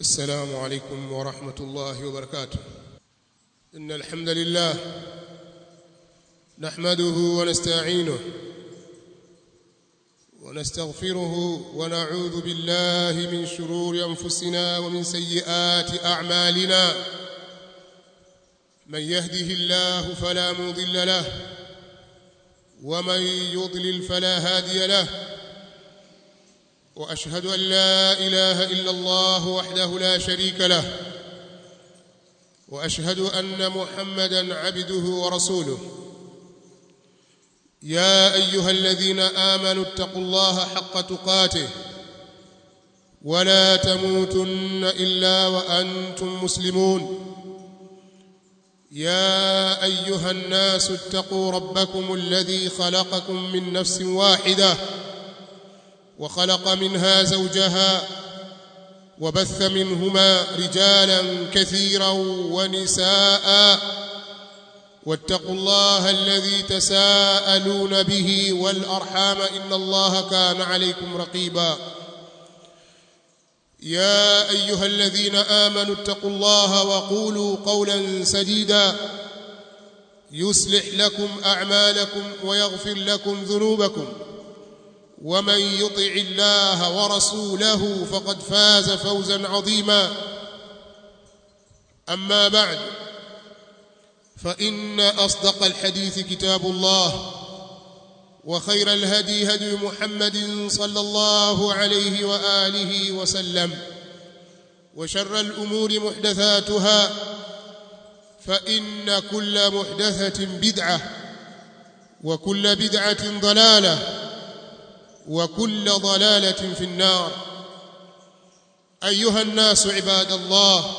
السلام عليكم ورحمة الله وبركاته إن الحمد لله نحمده ونستعينه ونستغفره ونعوذ بالله من شرور أنفسنا ومن سيئات أعمالنا من يهده الله فلا مضل له ومن يضلل فلا هادي له واشهد ان لا اله الا الله وحده لا شريك له واشهد ان محمدا عبده ورسوله يا ايها الذين امنوا اتقوا الله حق تقاته ولا تموتن الا وانتم مسلمون يا ايها الناس اتقوا ربكم الذي خلقكم من نفس واحده وخلق منها زوجها وبث منهما رجالا كثيرا ونساء واتقوا الله الذي تساءلون به والارحام ان الله كان عليكم رقيبا يا ايها الذين امنوا اتقوا الله وقولوا قولا سديدا يصلح لكم اعمالكم ويغفر لكم ذنوبكم ومن يطع الله ورسوله فقد فاز فوزا عظيما اما بعد فان اصدق الحديث كتاب الله وخير الهدي هدي محمد صلى الله عليه واله وسلم وشر الامور محدثاتها فان كل محدثه بدعه وكل بدعه ضلاله وكل ضلاله في النار ايها الناس عباد الله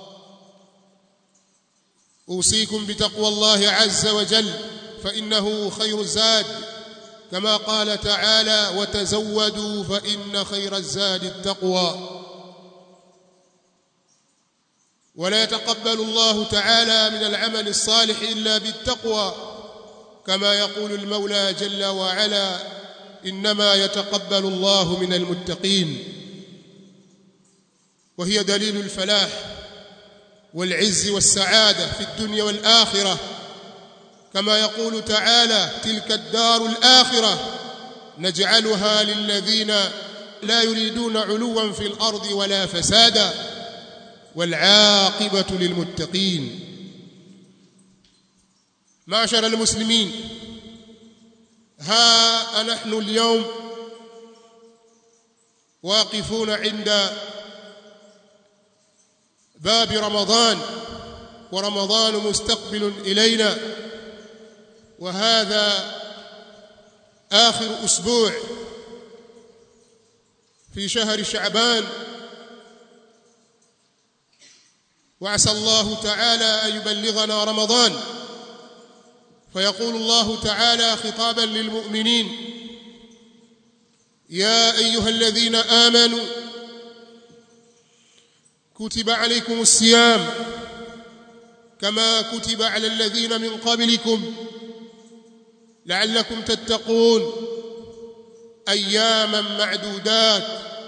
اوصيكم بتقوى الله عز وجل فانه خير الزاد كما قال تعالى وتزودوا فان خير الزاد التقوى ولا يتقبل الله تعالى من العمل الصالح الا بالتقوى كما يقول المولى جل وعلا انما يتقبل الله من المتقين وهي دليل الفلاح والعز والسعاده في الدنيا والاخره كما يقول تعالى تلك الدار الاخره نجعلها للذين لا يريدون علوا في الارض ولا فسادا والعاقبه للمتقين معشر المسلمين ها نحن اليوم واقفون عند باب رمضان ورمضان مستقبل الينا وهذا اخر اسبوع في شهر شعبان وعسى الله تعالى ان يبلغنا رمضان فيقول الله تعالى خطابا للمؤمنين يا ايها الذين امنوا كتب عليكم الصيام كما كتب على الذين من قبلكم لعلكم تتقون اياما معدودات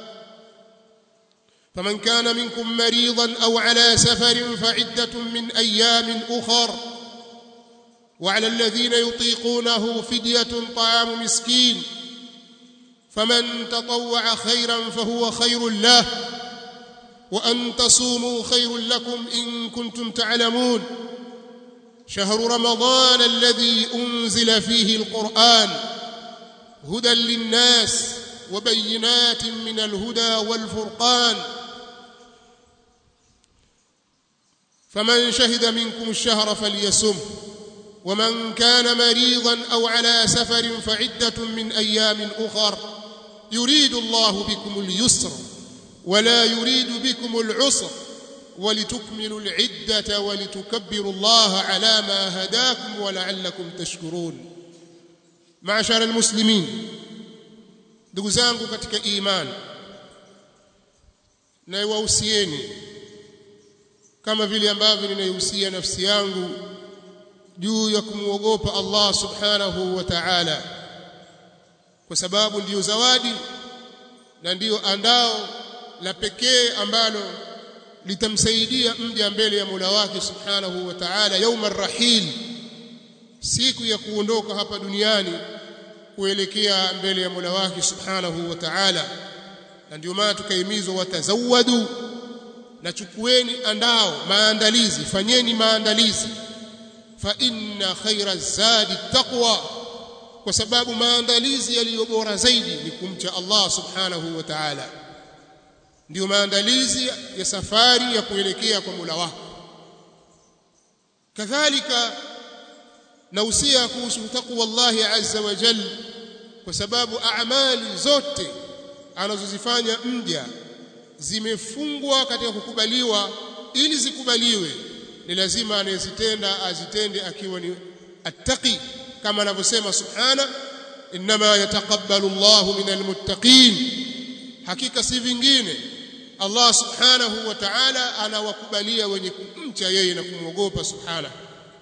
فمن كان منكم مريضا او على سفر فعده من ايام اخر وعلى الذين يطيقونه فديه طعام مسكين فمن تطوع خيرا فهو خير له وان تصوموا خير لكم ان كنتم تعلمون شهر رمضان الذي انزل فيه القران هدى للناس وبينات من الهدى والفرقان فمن شهد منكم الشهر فليسم ومن كان مريضا او على سفر فعده من ايام اخر يريد الله بكم اليسر ولا يريد بكم العسر ولتكملوا العده ولتكبروا الله على ما هداكم ولعلكم تشكرون معشر المسلمين ndugu zangu katika imani naiwahusieni kama vile ambavyo ninaihusia nafsi yangu juu ya kumwogopa Allah subhanahu wa ta'ala kwa sababu ndiyo zawadi na ndiyo andao la pekee ambalo litamsaidia mja mbele ya Mola wake subhanahu wa ta'ala yauma rahil siku ya kuondoka hapa duniani kuelekea mbele ya Mola wake subhanahu wa ta'ala na ndio maana tukahimizwa watazawadu na chukueni andao maandalizi fanyeni maandalizi fa inna khaira zadi taqwa kwa sababu maandalizi yaliyo bora zaidi ni kumcha Allah subhanahu wa ta'ala ndio maandalizi ya safari ya kuelekea kwa Mola wako kadhalika nausia kuhusu taqwa Allah azza wa jalla kwa sababu amali zote anazozifanya mja zimefungwa katika kukubaliwa ili zikubaliwe ni lazima anayezitenda azitende akiwa ni attaqi kama anavyosema subhana inma yataqabbalu Allahu minal muttaqin hakika si vingine Allah subhanahu wa ta'ala anawakubalia wenye kumcha yeye na kumwogopa subhana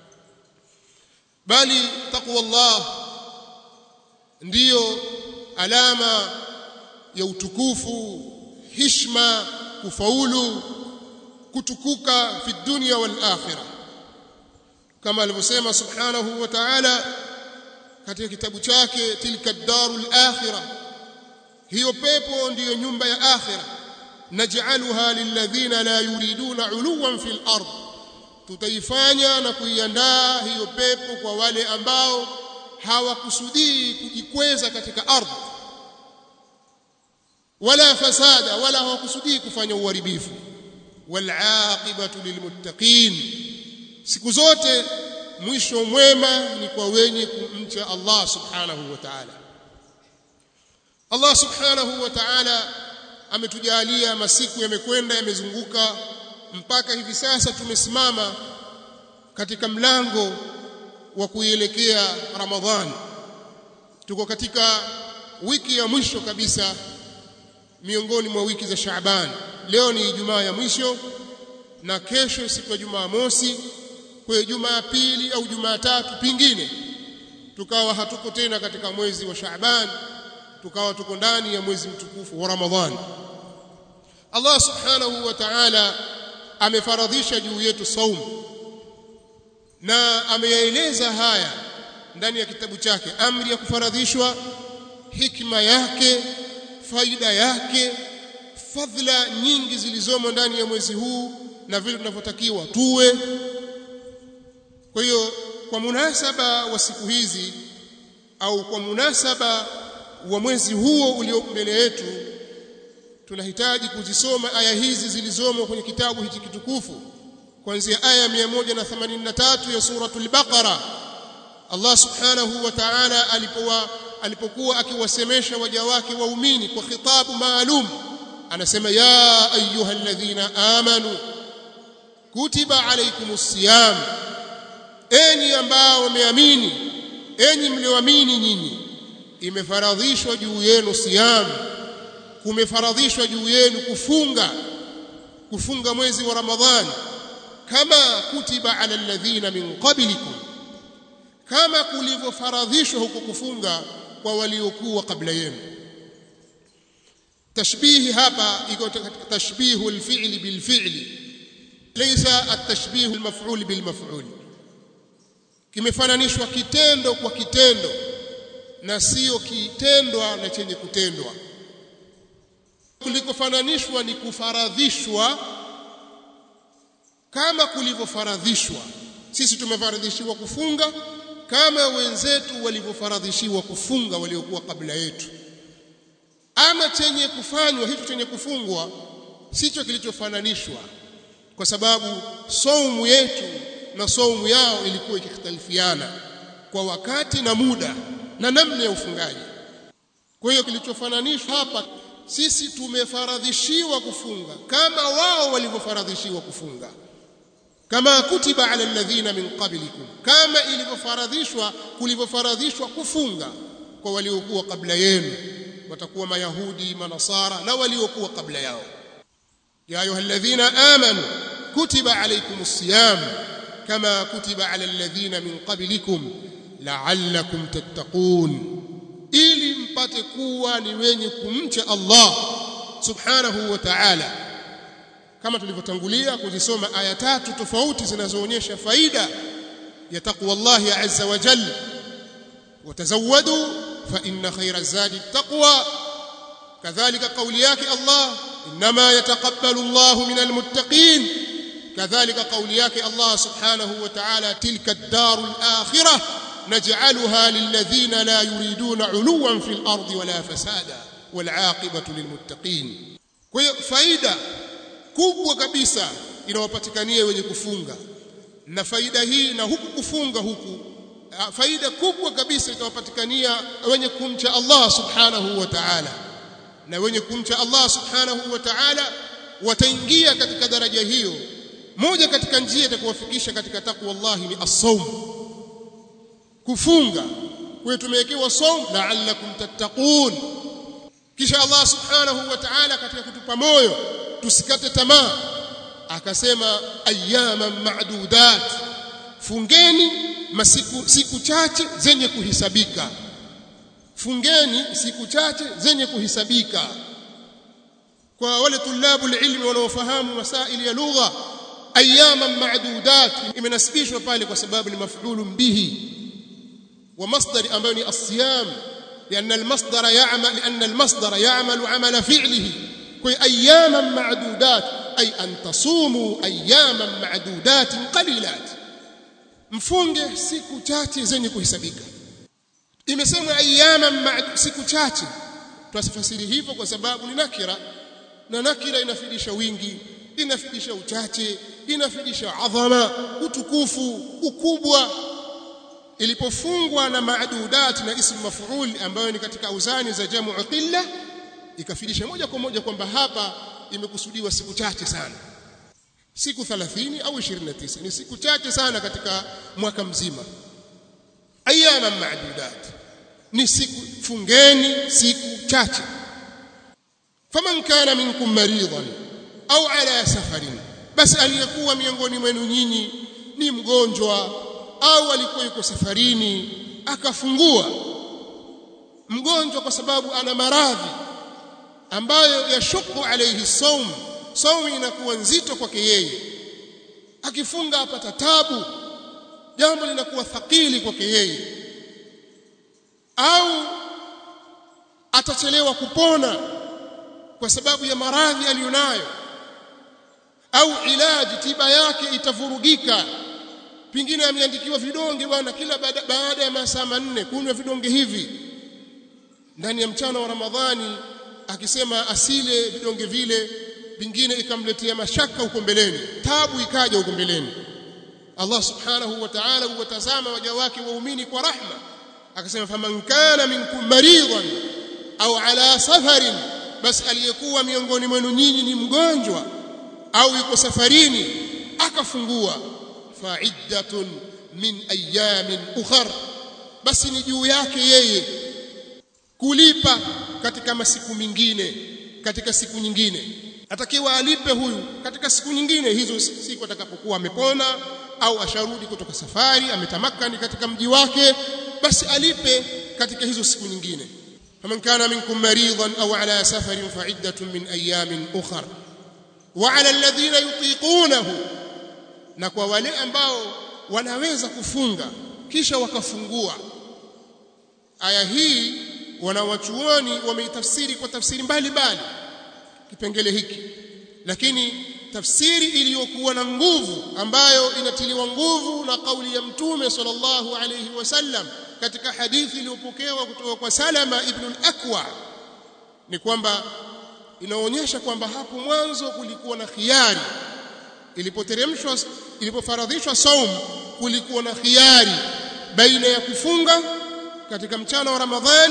bali taqwa Allah ndiyo alama ya utukufu hishma kufaulu kutukuka fi dunya wal akhirah kama alivyosema subhanahu wa ta'ala katika kitabu chake tilka darul akhirah hiyo pepo ndiyo nyumba ya akhirah naj'aluha lilladhina la yuriduna uluwan fil ard tutaifanya na kuiandaa hiyo pepo kwa wale ambao hawakusudii kujikweza katika ardhi wala fasada wala hawakusudii kufanya uharibifu walaqibatu lilmuttaqin siku zote mwisho mwema ni kwa wenye kumcha Allah subhanahu wa ta'ala Allah subhanahu wa ta'ala ametujalia masiku yamekwenda yamezunguka mpaka hivi sasa tumesimama katika mlango wa kuielekea Ramadhani tuko katika wiki ya mwisho kabisa miongoni mwa wiki za Shaaban leo ni Ijumaa ya mwisho na kesho siku ya Jumaa mosi kwa Jumaa pili au Jumaa tatu pingine tukawa hatuko tena katika mwezi wa Shaaban tukawa tuko ndani ya mwezi mtukufu wa Ramadhani Allah subhanahu wa ta'ala amefaradhisha juu yetu saumu na ameyaeleza haya ndani ya kitabu chake amri ya kufaradhishwa hikma yake faida yake fadhila nyingi zilizomo ndani ya mwezi huu na vile tunavyotakiwa tuwe kwa hiyo kwa munasaba wa siku hizi au kwa munasaba wa mwezi huo ulio mbele yetu tunahitaji kuzisoma aya hizi zilizomo kwenye kitabu hichi kitukufu kuanzia aya 183 ya suratul baqara Allah subhanahu wa ta'ala alipokuwa alipokuwa akiwasemesha waja wake waumini kwa khitabu maalum anasema ya ayyuhalladhina amanu kutiba alaykumus siyam enyi ambao wameamini enyi mlioamini nyinyi imefaradhishwa juu yenu siyam kumefaradhishwa juu yenu kufunga kufunga mwezi wa ramadhani kama kutiba ala alladhina min qablikum kama kulivyofaradhishwa huko kufunga kwa waliokuwa kabla yenu tashbihi hapa iko tashbihu alfi'li bilfi'li laysa atashbihu almaf'ul bilmaf'ul kimefananishwa kitendo kwa kitendo na sio kitendwa na chenye kutendwa kulikofananishwa ni kufaradhishwa kama kulivyofaradhishwa sisi tumefaradhishiwa kufunga kama wenzetu walivyofaradhishiwa kufunga waliokuwa kabla yetu ama chenye kufanywa hicho chenye kufungwa sicho kilichofananishwa kwa sababu saumu yetu na saumu yao ilikuwa ikikhtalifiana kwa wakati na muda na namna ya ufungaji kwa hiyo kilichofananishwa hapa sisi tumefaradhishiwa kufunga kama wao walivyofaradhishiwa kufunga kama kutiba ala alladhina min qablikum kama ilivyofaradhishwa kulivyofaradhishwa kufunga kwa waliokuwa kabla yenu watakuwa mayahudi manasara na waliokuwa kabla yao ya ayuha alladhina amanu kutiba alaykumus siyam kama kutiba ala alladhina min qablikum la'allakum tattaqun ili mpate kuwa ni wenye kumcha Allah subhanahu wa ta'ala kama tulivyotangulia kuzisoma aya tatu tofauti zinazoonyesha faida ya taqwa Allah azza wa jalla watazawadu fa inna khayra zadi taqwa kadhalika kauli yake Allah inma yataqabbalu Allah min almuttaqin kadhalika kauli yake Allah subhanahu wa ta'ala tilka ad-daru al-akhirah naj'alha lilladhina la yuriduna 'uluwan fil ardi wala fasada wal 'aqibatu lilmuttaqin kwa hiyo faida kubwa kabisa inawapatikania wenye kufunga na faida hii na huku kufunga huku faida kubwa kabisa itawapatikania wenye kumcha Allah subhanahu wa ta'ala na wenye kumcha Allah subhanahu wa ta'ala wataingia katika daraja hiyo moja katika njia itakayowafikisha katika takwa Allah ni as-sawm kufunga kwa tumewekewa sawm la'allakum tattaqun kisha Allah subhanahu wa ta'ala katika kutupa moyo tusikate tamaa akasema ayyaman ma'dudat fungeni masiku siku chache zenye kuhisabika fungeni siku chache zenye kuhisabika kwa wale tulabu ilmi wanaofahamu masaili ya lugha ayyaman ma'dudat imenasibishwa pale kwa sababu ni maf'ulun bihi wa masdar ambayo ni as-siyam لأن المصدر يعمل لأن المصدر يعمل عمل فعله كي أياما معدودات أي أن تصوموا أياما معدودات قليلات mfunge siku chache zenye kuhesabika imesemwa ayyaman siku chache twasifasiri hivyo kwa sababu ni nakira na nakira inafidisha wingi inafidisha uchache inafidisha adhama utukufu ukubwa ilipofungwa na maadudat na ismu maf'ul ambayo ni katika auzani za jamu qilla ikafidisha moja kwa moja kwamba hapa imekusudiwa siku chache sana siku 30 au 29 ni siku chache sana katika mwaka mzima ayyama maadudat ni siku fungeni siku chache faman kana minkum maridan au ala safarin basi aliyekuwa miongoni mwenu nyinyi ni mgonjwa au alikuwa yuko safarini akafungua mgonjwa kwa sababu ana maradhi ambayo yashuku alayhi saum saumu inakuwa nzito kwake yeye akifunga apata tabu jambo linakuwa thakili kwake yeye au atachelewa kupona kwa sababu ya maradhi aliyonayo au ilaji tiba yake itavurugika pingine ameandikiwa vidonge bwana kila baada, baada ya masaa manne kunywa vidonge hivi ndani ya mchana wa Ramadhani akisema asile vidonge vile vingine ikamletea mashaka huko mbeleni tabu ikaja huko mbeleni Allah subhanahu wa ta'ala huwatazama waja wake waumini kwa rahma akasema faman kana minkum maridan au ala safarin basi aliyekuwa miongoni mwenu nyinyi ni mgonjwa au yuko safarini akafungua fa'iddatun min ayamin ukhar basi ni juu yake yeye kulipa katika masiku mingine katika siku nyingine atakiwa alipe huyu katika siku nyingine hizo siku atakapokuwa amepona au asharudi kutoka safari ametamakani katika mji wake basi alipe katika hizo siku nyingine faman kana minkum maridan au ala safarin fa'iddatun min ayamin ukhar wa ala alladhina yutiqunahu na kwa wale ambao wanaweza kufunga kisha wakafungua aya hii wanawachuoni wameitafsiri kwa tafsiri mbalimbali kipengele hiki lakini tafsiri iliyokuwa na nguvu ambayo inatiliwa nguvu na kauli ya mtume sallallahu alayhi wasallam katika hadithi iliyopokewa kutoka kwa Salama ibn al-Akwa ni kwamba inaonyesha kwamba hapo mwanzo kulikuwa na khiari ilipoteremshwa ilipofaradhishwa saum kulikuwa na khiari baina ya kufunga katika mchana wa Ramadhani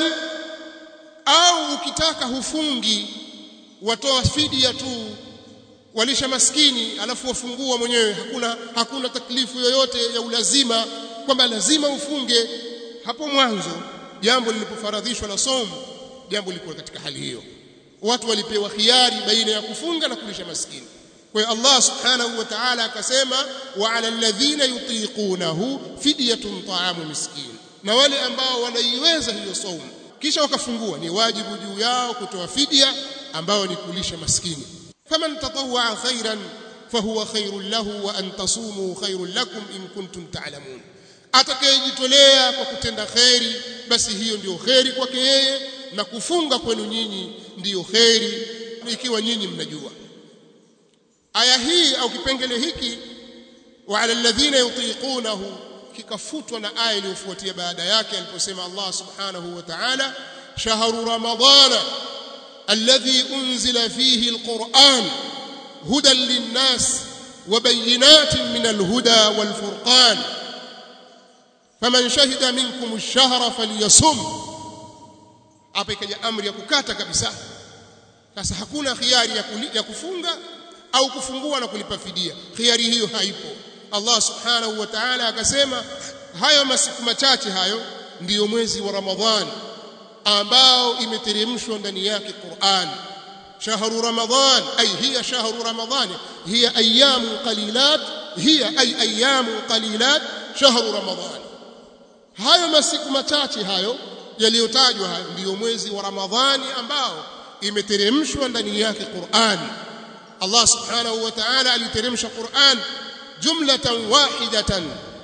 au ukitaka hufungi watoa fidia tu walisha maskini alafu wafungua mwenyewe hakuna hakuna taklifu yoyote ya ulazima kwamba lazima ufunge hapo mwanzo jambo lilipofaradhishwa la somo jambo lilikuwa katika hali hiyo watu walipewa khiari baina ya kufunga na kulisha maskini kwa hiyo Allah subhanahu wa ta'ala akasema wa 'ala alladhina yutiqunahu fidyatun ta'amu miskin na wale ambao wanaiweza hiyo saumu kisha wakafungua ni wajibu juu yao kutoa fidia ambao ni kulisha maskini faman tatawwa khairan fahuwa khairul lahu wa an tasumu khairul lakum in kuntum ta'lamun atakayejitolea kwa kutenda kheri basi hiyo ndiyo kheri kwake yeye na kufunga kwenu nyinyi ndiyo kheri ikiwa nyinyi mnajua aya hii au kipengele hiki wa ala alladhina yutiqunahu kikafutwa na aya iliyofuatia baada yake aliposema Allah subhanahu wa ta'ala shahru ramadana alladhi unzila fihi alquran hudan linnas وبينات من الهدى والفرقان فمن شهد منكم الشهر فليصم hapa ikaja amri ya kukata kabisa sasa hakuna khiari ya, kuli, ya kufunga au kufungua na kulipa fidia khiari hiyo haipo Allah subhanahu wa ta'ala akasema hayo masiku machache hayo ndiyo mwezi wa Ramadhani ambao imeteremshwa ndani yake Qur'an shahru Ramadhan ay hiya shahru Ramadhan hiya ayyamu qalilat hiya ay ayyamu qalilat shahru Ramadhan hayo masiku machache hayo yaliyotajwa hayo ndiyo mwezi wa Ramadhani ambao imeteremshwa ndani yake Qur'an Allah subhanahu wa ta'ala aliteremsha Qur'an jumlatan wahidatan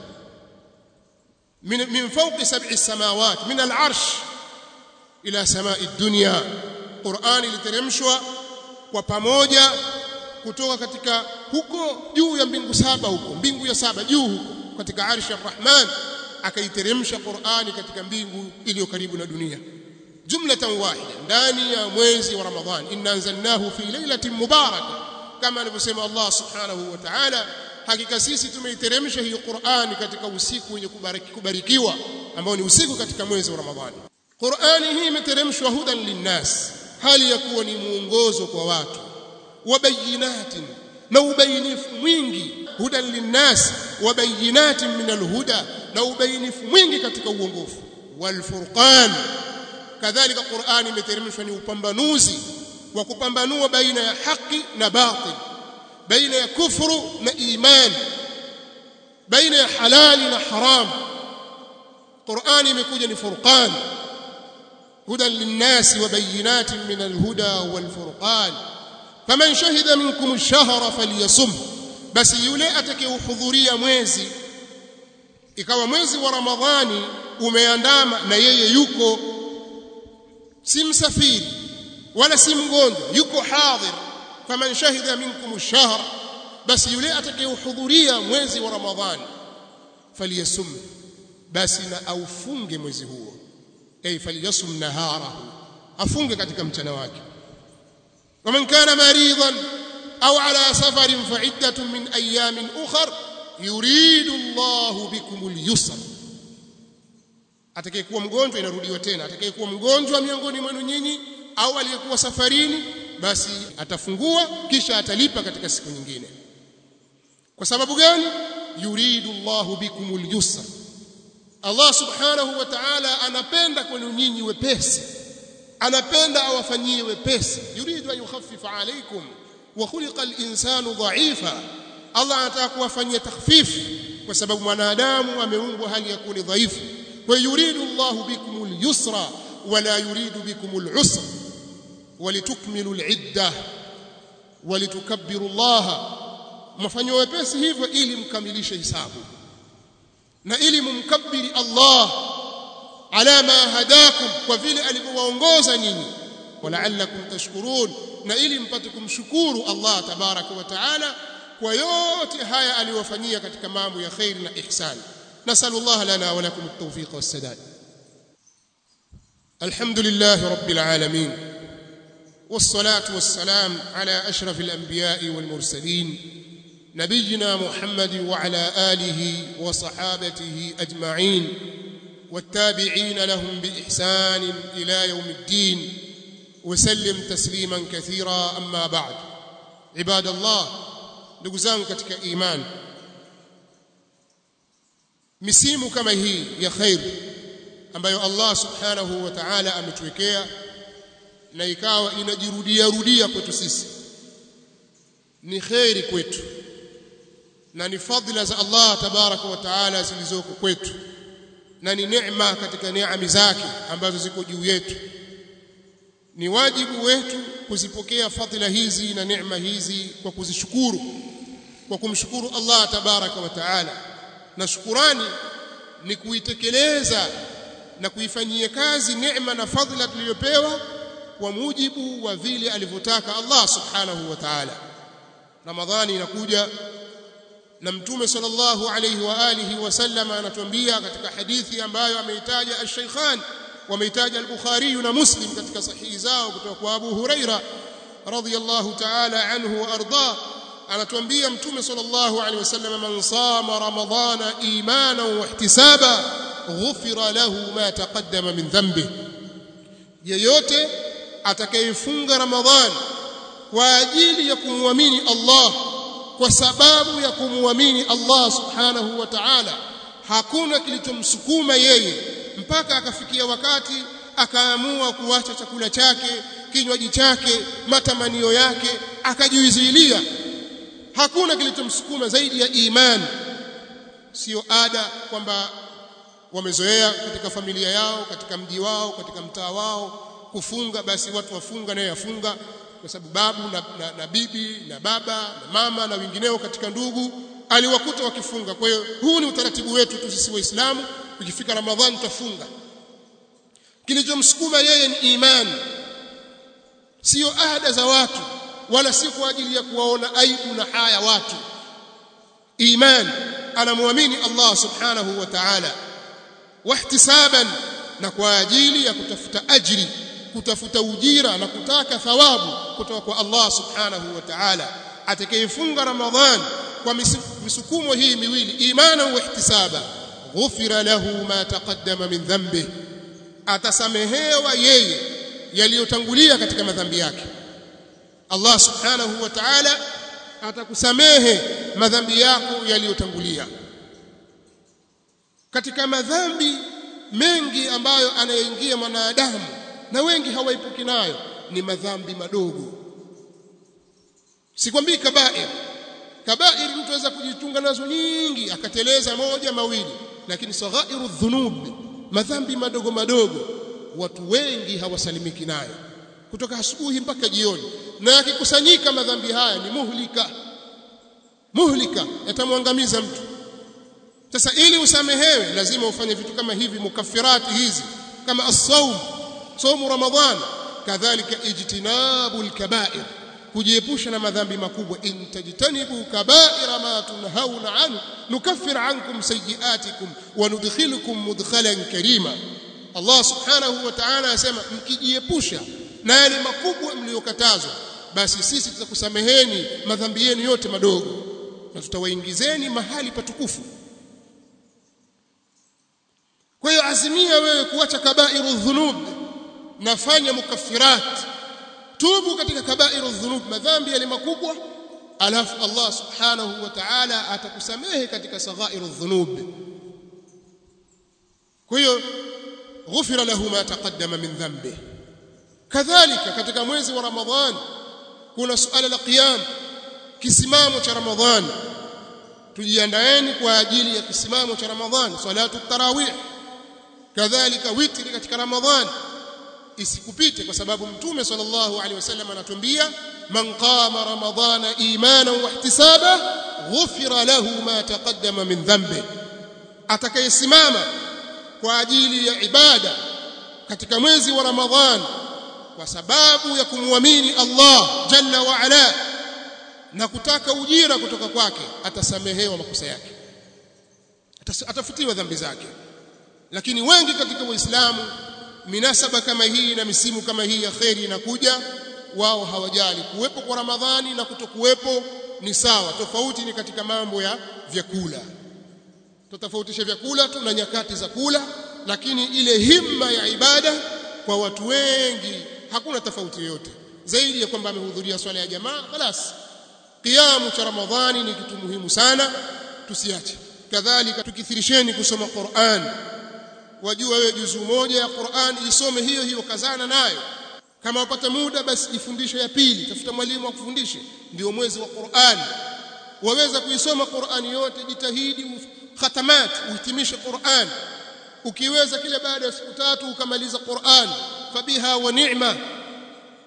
min min fawqi sab'i samawat min al-arsh ila sama'i dunya Qur'an iliteremshwa kwa pamoja kutoka katika huko juu ya mbingu saba huko mbingu ya saba juu huko katika arshi ya Rahman akaiteremsha Qur'ani katika mbingu iliyo karibu na dunia jumlatan wahida ndani ya mwezi wa Ramadhan inna anzalnahu fi lailatin mubarakah kama alivyosema Allah subhanahu wa ta'ala hakika sisi tumeiteremsha hii Qur'ani katika usiku wenye kubariki, kubarikiwa ambao ni usiku katika mwezi wa Ramadhani Qur'ani hii imeteremshwa hudan linnas hali ya kuwa ni muongozo kwa watu wabayinatin na ubainifu mwingi hudan linnas wabayinatin min alhuda na ubainifu mwingi katika uongofu walfurqan kadhalika Qur'ani imeteremshwa ni upambanuzi wa kupambanua baina ya haki na batil baina ya kufru na iman baina ya halali na haram Qur'ani imekuja ni furqan هدى للناس وبينات من الهدى والفرقان فمن شهد منكم الشهر فليصم بس yule atakayehudhuria mwezi ikawa mwezi wa ramadhani umeandama na yeye yuko si msafiri wala si mgonjwa yuko hadhir faman shahida minkum ash-shahr basi yule atakayehudhuria mwezi wa ramadhani faliyasum basi na aufunge mwezi huo ay falyasum naharahu afunge katika mchana wake waman kana maridan au ala safarin fa iddatun min ayamin ukhar yuridu Allah bikum al-yusra atakayekuwa mgonjwa inarudiwa tena atakayekuwa mgonjwa miongoni mwenu nyinyi au aliyekuwa safarini basi atafungua kisha atalipa katika siku nyingine kwa sababu gani yuridu Allah bikum al-yusra Allah subhanahu wa ta'ala anapenda kwenu nyinyi wepesi anapenda awafanyie wepesi yuridu an yukhaffifa alaykum wa khuliqa al-insanu dha'ifa Allah anataka kuwafanyia takhfif kwa sababu mwanadamu ameumbwa hali ya kuwa dhaifu kwa yuridu Allah bikum al-yusra wala yuridu bikum al-usra walitukmilu al-idda walitukabbiru Allah mfanywe wepesi hivyo ili mkamilishe hisabu na ili mumkabiri Allah ala ma hadakum kwa vile alivyowaongoza nyinyi wala'allakum tashkurun na ili mpate kumshukuru Allah tabaraka wa taala kwa yote haya aliyofanyia katika mambo ya khair na ihsan nasallu Allah lana wa lakum at-tawfiq was-sadad alhamdulillah rabbil alamin والصلاه والسلام على اشرف الانبياء والمرسلين نبينا محمد وعلى اله وصحابته اجمعين والتابعين لهم باحسان الى يوم الدين وسلم تسليما كثيرا اما بعد عباد الله ndugu zangu katika imani misimu kama hii ya khair ambayo Allah subhanahu wa ta'ala ametuwekea na ikawa inajirudia rudia kwetu sisi ni khairi kwetu na ni fadhila za Allah tabaraka wa taala zilizoko kwetu na ni neema katika neema zake ambazo ziko juu yetu ni wajibu wetu kuzipokea fadhila hizi na neema hizi kwa kuzishukuru kwa kumshukuru Allah tabaraka wa taala na shukurani ni kuitekeleza na kuifanyia kazi neema na fadhila tuliyopewa kwa mujibu wa vile alivyotaka Allah subhanahu wa ta'ala Ramadhani inakuja na mtume sallallahu alayhi wa alihi wasallam anatuambia katika hadithi ambayo ameitaja al-Shaykhan wameitaja al-Bukhari na Muslim katika sahihi zao kutoka kwa Abu Huraira radhiyallahu ta'ala anhu wa arda anatuambia mtume sallallahu alayhi wasallam man sama ramadhana imanan wa ihtisaba ghufira lahu ma taqaddama min dhanbi yeyote atakayefunga ramadhani kwa ajili ya kumwamini Allah kwa sababu ya kumwamini Allah subhanahu wa ta'ala hakuna kilichomsukuma yeye mpaka akafikia wakati akaamua kuacha chakula chake kinywaji chake matamanio yake akajizuilia hakuna kilichomsukuma zaidi ya imani sio ada kwamba wamezoea katika familia yao katika mji wao katika mtaa wao kufunga basi watu wafunga naye afunga kwa sababu babu na, na, na bibi na baba na mama na wengineo katika ndugu aliwakuta wakifunga kwa hiyo huu ni utaratibu wetu tu sisi waislamu ukifika ramadhani tutafunga kilichomsukuma yeye ni imani sio ada za watu wala si kwa ajili ya kuwaona aibu na haya watu imani anamwamini Allah subhanahu wa ta'ala wahtisaban na kwa ajili ya kutafuta ajri kutafuta ujira na kutaka thawabu kutoka kwa Allah subhanahu wa ta'ala atakayefunga ramadhan kwa misukumo hii miwili imana wa ihtisaba ghufira lahu ma taqaddama min dhanbi atasamehewa yeye yaliyotangulia katika madhambi yake Allah subhanahu wa ta'ala atakusamehe madhambi yako yaliyotangulia katika madhambi mengi ambayo anayoingia mwanadamu na wengi hawaipuki nayo ni madhambi madogo sikwambii kabair kabair mtu aweza kujitunga nazo nyingi akateleza moja mawili lakini saghairu dhunub madhambi madogo madogo watu wengi hawasalimiki nayo kutoka asubuhi mpaka jioni na yakikusanyika madhambi haya ni muhlika muhlika yatamwangamiza mtu sasa ili usamehewe lazima ufanye vitu kama hivi mukaffirati hizi kama as-sawm somu ramadhan kadhalika ijtinabu al-kaba'ir kujiepusha na madhambi makubwa in tajtanibu kaba'ira ma tunhauna anhu nukaffir ankum sayiatikum wa nudkhilukum mudkhalan karima Allah subhanahu wa ta'ala asema mkijiepusha na yale makubwa mliyokatazwa basi sisi tutakusameheni madhambi yenu yote madogo na tutawaingizeni mahali patukufu kwa hiyo azimia wewe kuacha kabairu dhunub nafanya mukaffirat tubu katika kabairu dhunub madhambi yale makubwa alafu Allah subhanahu wa ta'ala atakusamehe katika saghairu dhunub kwa hiyo ghufira lahu ma taqaddama min dhanbi kadhalika katika mwezi wa ramadhan kuna suala la qiyam kisimamo cha ramadhan tujiandaeni kwa ajili ya kisimamo cha ramadhan salatu tarawih kadhalika witri katika ramadhan isikupite kwa sababu mtume sallallahu alaihi wasallam anatuambia man qama ramadhana imanan wa ihtisaba ghufira lahu ma taqaddama min dhanbi atakayesimama kwa ajili ya ibada katika mwezi wa ramadhan kwa sababu ya kumwamini Allah jalla wa ala na kutaka ujira kutoka kwake atasamehewa makosa yake atafutiwa dhambi zake lakini wengi katika waislamu minasaba kama hii na misimu kama hii ya kheri inakuja wao hawajali kuwepo kwa ramadhani na kutokuwepo ni sawa tofauti ni katika mambo ya vyakula tutofautisha vyakula tu na nyakati za kula lakini ile himma ya ibada kwa watu wengi hakuna tofauti yoyote zaidi ya kwamba amehudhuria swala ya jamaa خلاص qiyamu cha ramadhani ni kitu muhimu sana tusiache kadhalika tukithirisheni kusoma Qur'an wajua wewe juzu moja ya Qur'an isome hiyo hiyo kazana nayo kama wapata muda basi jifundishe ya pili tafuta mwalimu akufundishe ndio mwezi wa Qur'an waweza kuisoma Qur'an yote jitahidi khatamat uhitimishe Qur'an ukiweza kile baada ya siku tatu ukamaliza Qur'an fabiha wa ni'ma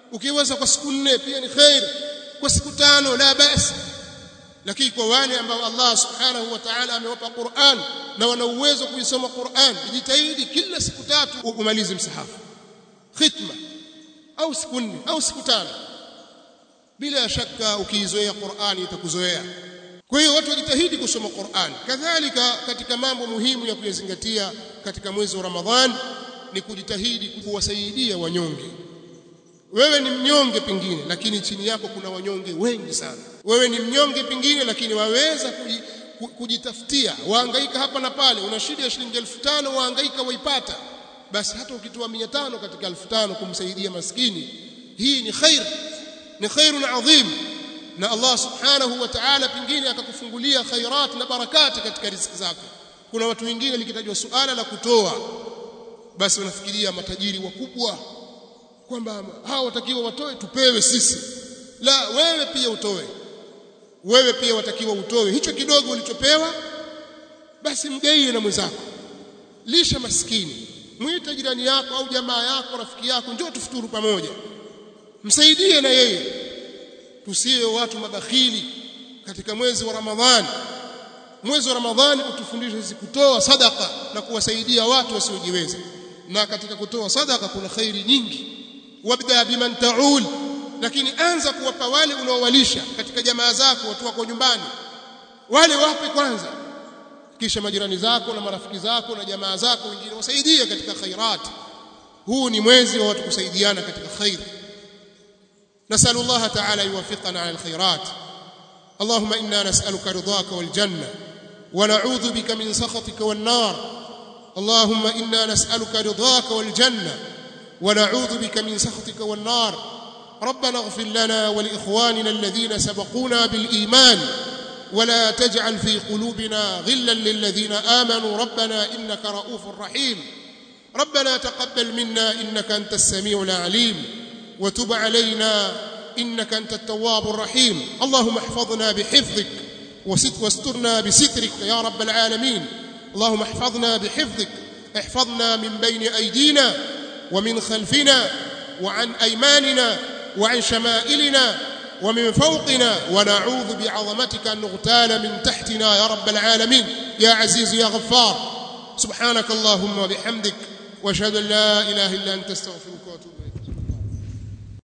ukiweza kwa siku nne pia ni khair kwa siku tano la basi lakini kwa wale ambao Allah subhanahu wa ta'ala amewapa Qur'an na wana uwezo kuisoma Qur'an jitahidi kila siku tatu umalize msahafu khitma au siku nne au siku tano bila shaka ukiizoea Qur'an itakuzoea kwa hiyo watu wajitahidi kusoma Qur'an kadhalika katika mambo muhimu ya kuyazingatia katika mwezi wa Ramadhan ni kujitahidi kuwasaidia wanyonge wewe ni mnyonge pengine lakini chini yako kuna wanyonge wengi sana wewe ni mnyonge pengine lakini waweza kujitafutia wahangaika hapa na pale una shida ya shilingi 5000 wahangaika waipata basi hata ukitoa 500 katika 5000 kumsaidia maskini hii ni khair ni khairun adhim na Allah subhanahu wa ta'ala pengine akakufungulia khairat na barakati katika riziki zako kuna watu wengine likitajwa suala la kutoa basi wanafikiria matajiri wakubwa kwamba hao watakiwa watoe tupewe sisi la wewe pia utoe wewe pia watakiwa utoe hicho kidogo ulichopewa basi mgaie na mwenzako lisha maskini mwite jirani yako au jamaa yako rafiki yako njoo tufuturu pamoja msaidie na yeye tusiwe watu mabakhili katika mwezi wa Ramadhani mwezi wa Ramadhani utufundisha sisi kutoa sadaka na kuwasaidia watu wasiojiweza na katika kutoa sadaka kuna khairi nyingi wabda biman taul lakini anza kuwapa wale unaowalisha katika jamaa zako watu wako nyumbani wale wape kwanza kisha majirani zako na marafiki zako na jamaa zako wengine wasaidie katika khairat huu ni mwezi wa watu kusaidiana katika khair نسأل الله تعالى يوفقنا على الخيرات اللهم إنا نسألك رضاك والجنة ونعوذ بك من سخطك والنار اللهم إنا نسألك رضاك والجنة ونعوذ بك من سخطك والنار ربنا اغفر لنا ولإخواننا الذين سبقونا بالإيمان ولا تجعل في قلوبنا غلا للذين آمنوا ربنا إنك رؤوف رحيم ربنا تقبل منا إنك أنت السميع العليم وتب علينا إنك أنت التواب الرحيم اللهم احفظنا بحفظك واسترنا بسترك يا رب العالمين اللهم احفظنا بحفظك احفظنا من بين أيدينا ومن خلفنا وعن أيماننا وعن شمائلنا ومن فوقنا ونعوذ بعظمتك أن نغتال من تحتنا يا رب العالمين يا عزيز يا غفار سبحانك اللهم وبحمدك واشهد ان لا اله الا انت استغفرك واتوب